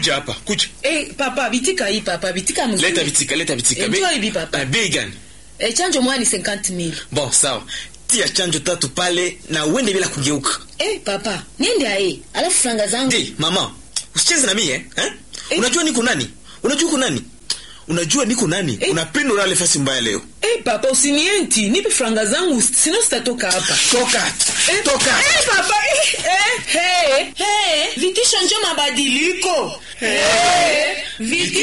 kuja hapa kuja Eh, papa bitika hii papa bitika mzuri. leta vitika leta vitika Eh, Be- njoo hivi papa. Ah, bei gani Eh, chanjo moja ni 50000. bon sawa tia chanjo tatu pale na uende bila kugeuka Eh, papa, niende ae. Alafu franga zangu. ndi mama usicheze na mimi eh? eh? Eh. unajua niko nani unajua uko nani unajua niko nani Eh. unapenda ulale fasi mbaya leo Eh, papa usinienti, nipe franga zangu sino sitatoka hapa. toka Eh, toka Eh, papa. Eh, eh, hey, hey. Vitisho njo mabadiliko. Eh, vitisho